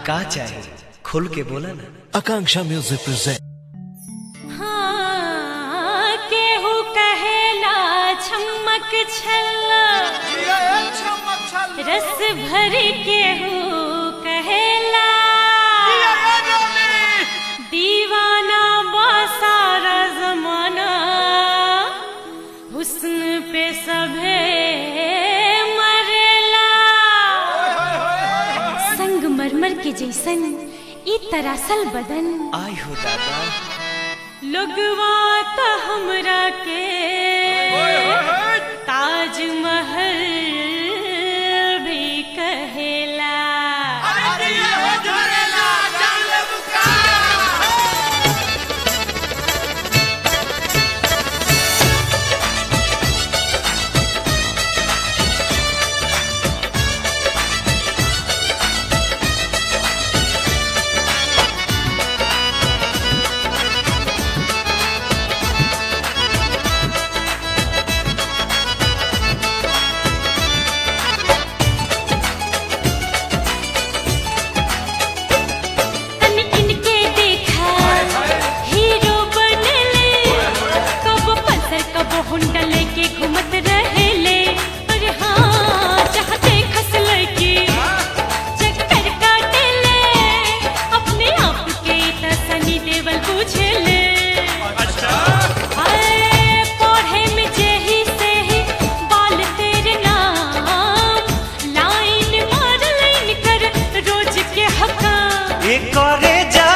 का चाहे खुल के बोला ना Akanksha Music presents. हाँ, केहू कहेला छमक छल्ला रस भरी केहू कहेला दीवाना बासारा जमाना हुस्न पे सभे मरेला संग मरमर के जैसन ई तरासल बदन आई हो दादा लोगवा त हमरा के ताजमहल भी कहेला तनी इनके देखा हीरो बनले कब पल्सर कब हुंडा लेके घूमत रहेले अरे हाँ जहाँ देखस लड़की चक्कर काटेले अपने आप के त सनी देवल पूछेले हाय, पढ़े में जेही से ही बाल तेरे नाम लाइन मार लाइन कर रोज के हकाम एकरे जा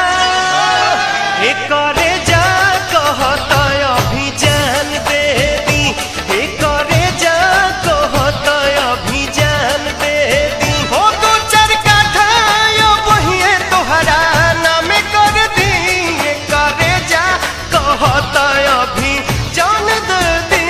एकरे जा कहता अभी जान दे दी एकरे जा कहता अभी जान दे दी हो दो चार काठा यो बहिए तोहरा नाम कर दी एकरे जा कहता अभी जान दे दी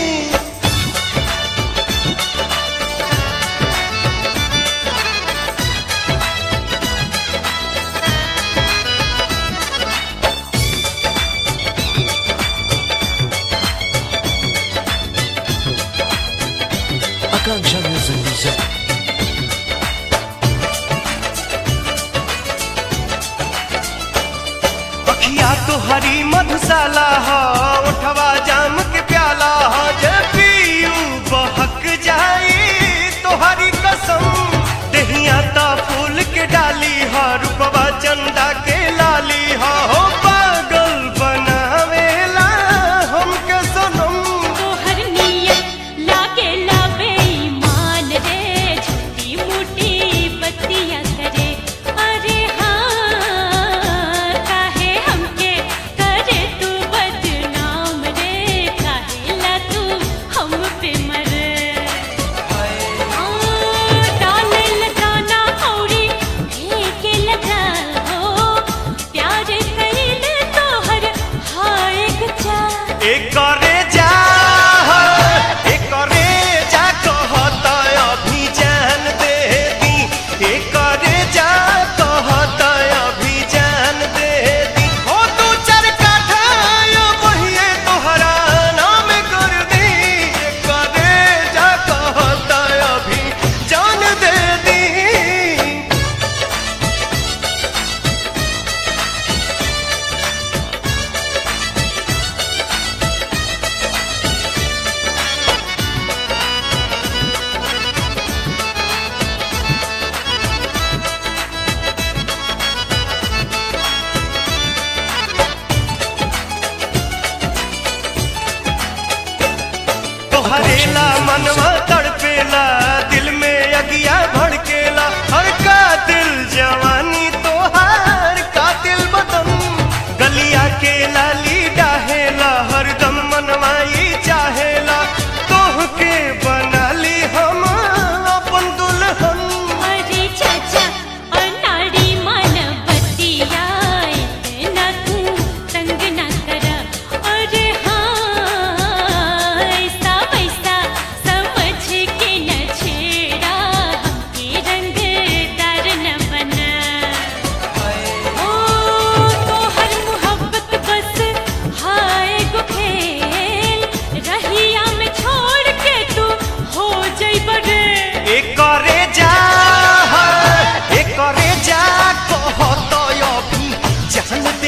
Akanksha Music presents. अखिया तो हरी मधुशाला हो उठवा जाम के प्याला हो जे पीयू बहक जाई तो हरी कसम दहिया ता फूल के डाली हो रूपवा चंदा के लाली हो हो पागल बनावेला हमके सनम तोहर नियत लागे ला बेईमान रे झूठी मूठी बत्तियां करे अरे हाँ काहे हमके करे तू बदनाम रे काहे ला तू हम पे मरे हाँ, डाले लगाना औरी फेंके लगा हो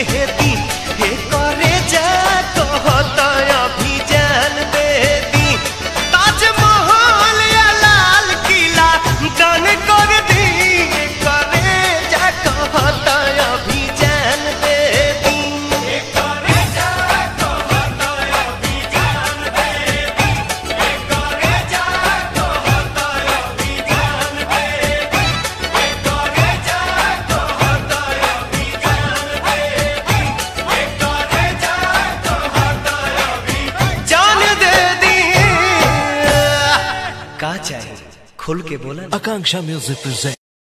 दे दी हे करे जा कहता अभी जान दे दी ताजमहल या लाल किला दान कर दी करे जा कहता अभी जान दे दी जान दे दी का चाहिए खुल के बोला ना। Akanksha Music presents.